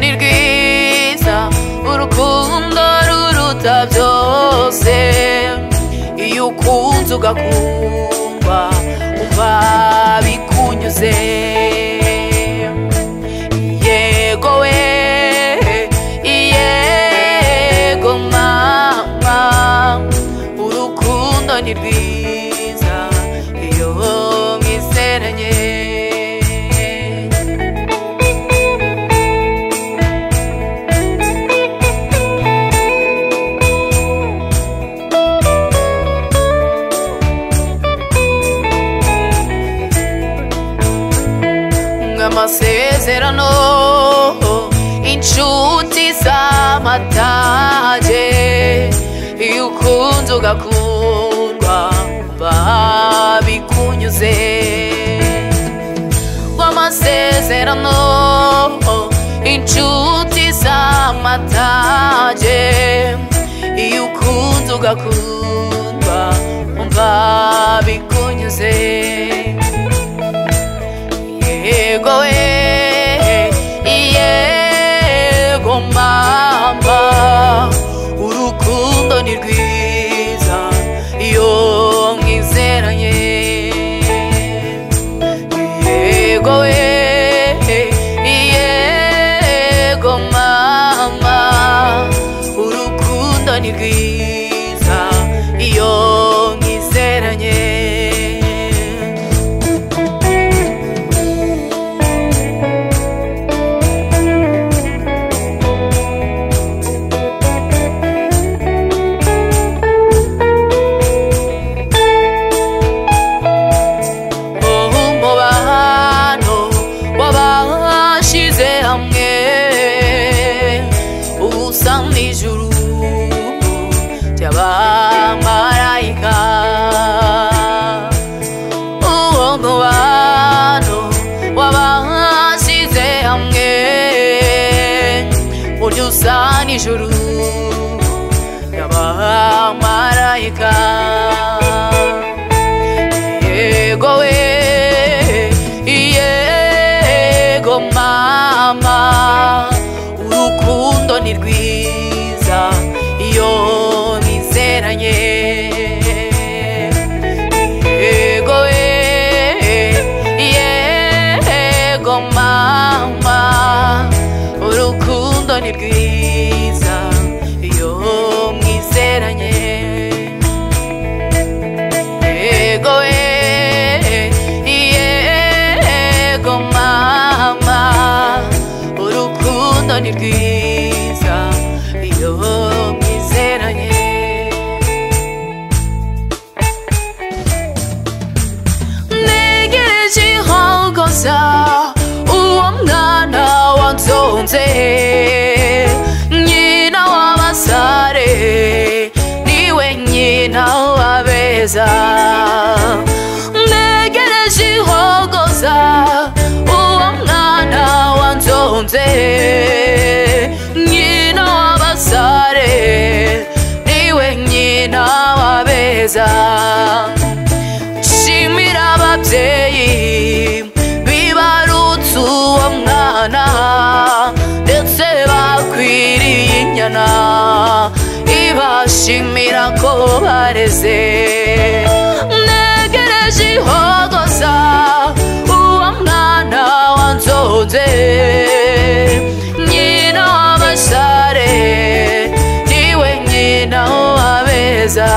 ni rwiza urukundo ruruta byose iyo ukunze ugakundwa umva bikunyuze yego we yego mama urukundo ni rwiza iyo mwiseranye amasezerano inshuti z'amatage iyo ukunze ugakundwa babikunyuze w'amasezerano inshuti z'amatage iyo ukunze ugakundwa umva bikunyuze yego we yego mama urukundo ni rwiza iyo mwizeranye yego we yego mama urukundo ni rwiza iyo mwizeranye umubano w'abashize hamwe ubusa n'ijuru ry'abamarayika uwo mubano w'abashize hamwe burya usa n'ijuru ry'abamarayika yego we yego mama urukundo ni rwiza iyo mwizeranye yego we yego mama urukundo ni rwiza iyo mwizeranye yego we yego mama urukundo ni rwiza iyo mwizeranye ntegereje inkogoza uwo mwana wansonze nyina w'abasare niwe nyina w'abeza ntegereje inkogoza uwo mwana wansonze nyina w'abasare niwe nyina w'abeza shimira ababyeyi bibarutse uwo mwana ndetse bakwiriye inyana ibashimira ko bareze ntegereje ihogoza uwo mwana wanzonze nyina w'abasare niwe nyina w'abeza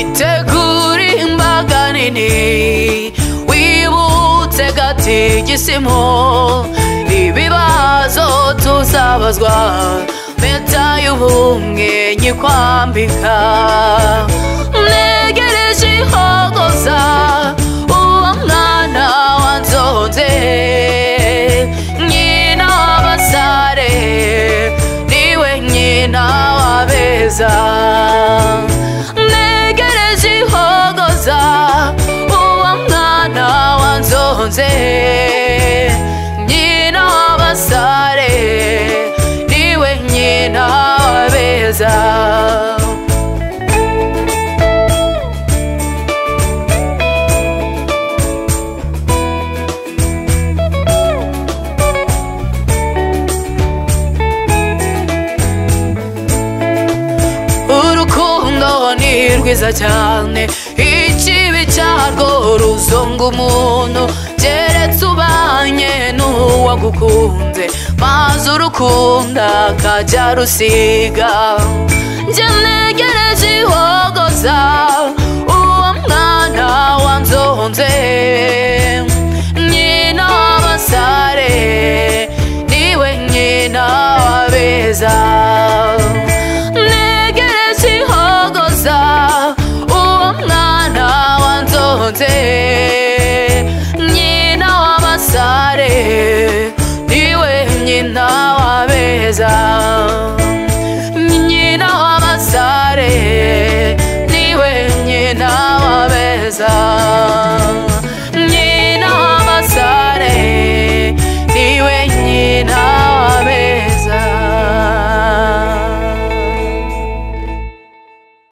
itegura imbaga nini wibutse gatigisimo ibibazo tuzabazwa meta y'ubumwe nyikwambika mwegereje ihogoza uwo mwana wanzonze nyina w'abasare niwe nyina w'abeza ntegereje ihogoza uwo mwana wanzonze nyina w'abasare rwiza cyane ikibi cyarwo ruzonga umuntu keretse ubanye n'uwagukunze maze urukunda kajya rusiga njye negereje ihogoza uwo mwana wanzonze